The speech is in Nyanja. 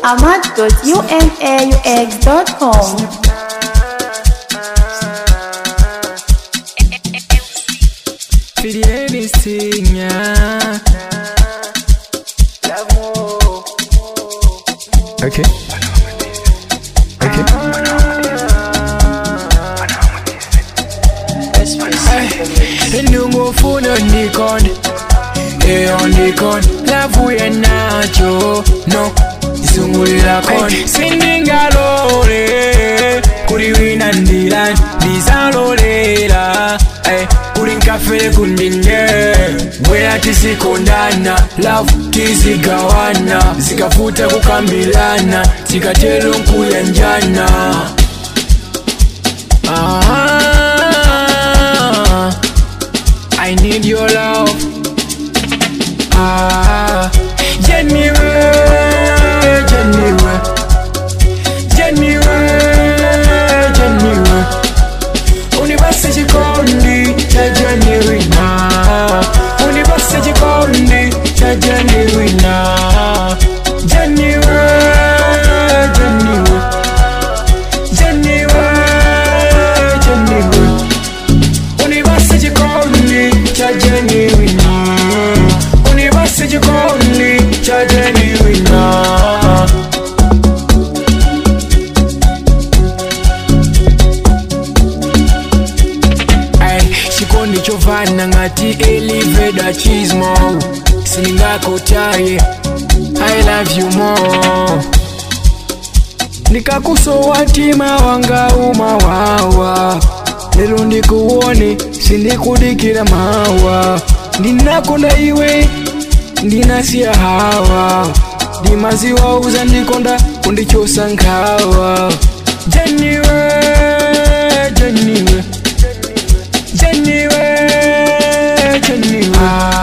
ahmad.unaux.com. for the anything, yeah. Okay. Okay. ndingofuna ndikhona eyo ndikhona lavuye nacho no isungulira khona sindingalole kuli wina ndilani ndizalolera eh, kuli nkafere kundinye bwera tizikondana lavu tizigawana zikafuta kukambilana zikatero nkuyanjana ah, I need your love Ah, Jenny, Jenny, Jenny, Jenny, unibase chikondi cha Jenny wina, unibase chikondi cha Jenny wina, Jenny, Jenny, Jenny, Jenny, unibase chikondi cha Jenny wina, unibase chikondi cha Jenny wina. Ay, chikondi chovana ngati eliveda chismo siningakotaye i love you more ndikakusowatima wanga umawawa lero ndikuone sindikudikira mawa ndinakonda iwe ndinasiya hawa ndimaziwauza ndikonda kundichosa nkhawa jeniwe jeniwe jeniwe jeniwe ah.